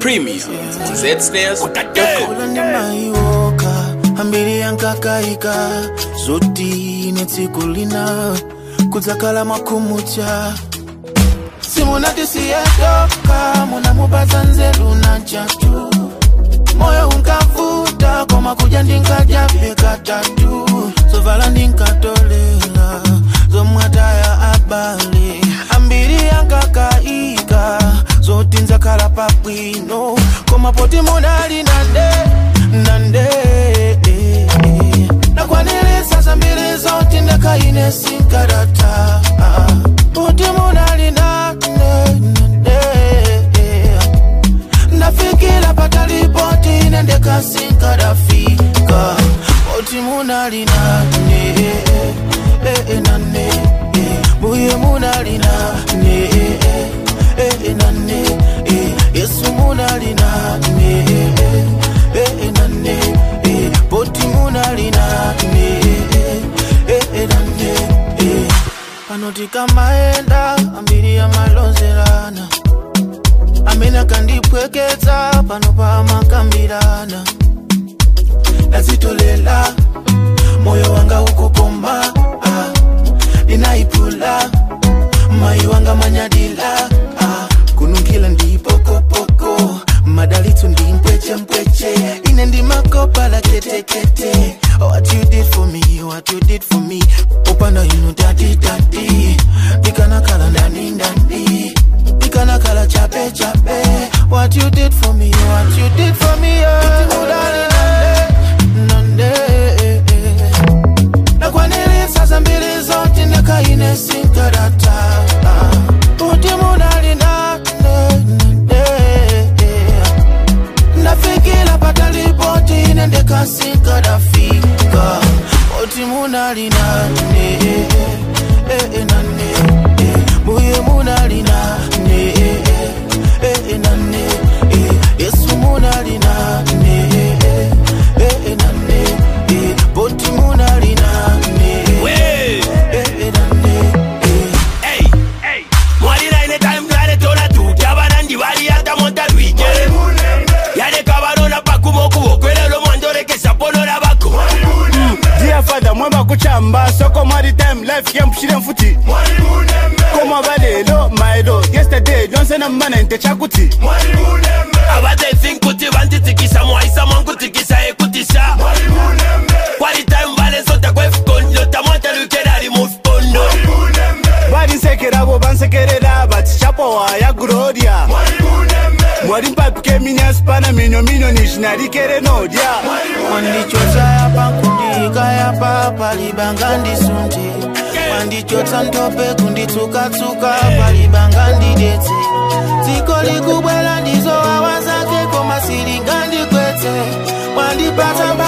Premium. Zsnares.com. ulande maioka ambiri yankakaika zoti ine tsiku lina kudzakala makumucha simunatisiyedoka munamupatsa nzeru na chatu moyo unkavuta koma kuja ndinkajabe katatu zovala ndinkatolela zomwataya abale ambiri yankakaika zoti nzakhala pabwino koma poti munali nande nande nakwanilisa zambiri zoti ndakaine sinkarata poti munali nande nande ndafikira patalipoti nendekasinkarafika poti munali nane nane buye munali nane nane yesu munali nane nane poti munali nane nane panoti kamaenda ambiri yamalonzerana amene akandipweketsa pano pamakambirana ndazitolela moyo wanga ukukoma ah, ndinaipula mayi wanga manyadila ah, kununkhila ndipokopoko madalitso ndi mpwechempweche ine ndimakopa la ketekete what you did for me what you did for me upanda inu tatitati ndikanakhala ndani ndani ndikanakhala chape chape what you did for me what you did for me oh. Udali nande, nande nakwanilisa zambiri zoti ndakaine sinkarata kuti munali nande nande ndafikira patalipoti ine ndekasinkarafika kuti munali nane nane buye munali nane nane yesu munali nane nane poti munali nane nane Hey, hey. Mwalira ine time ngale tola tu Kyabana ndi bali yata monta lwike Yale kabarona pakuma okubo Kwelelo mwandolekesa ponola bako Dear father mwemba kuchamba soko mwari time life yampushire mfuti koma balelo maelo yesterday lyonse nammana nte chakuti Abade think kuti banditikisa Mwaisa mwangutikisa ekutisa Kwali time bale nsota kwefukondo Tamwanta lwike nali mufukondo balinsekerabo bansekerera bati chapowa ya gloria mwali mpapike minyasipana minyo minyo nishinarikere nodya wandichotsa yapa kundika yapa palibanga ndisunje wandichotsa ntope kunditsukatsuka palibanga ndidetse dziko likubwera ndizo wawa zake koma silinga ndikwetse wandipatsa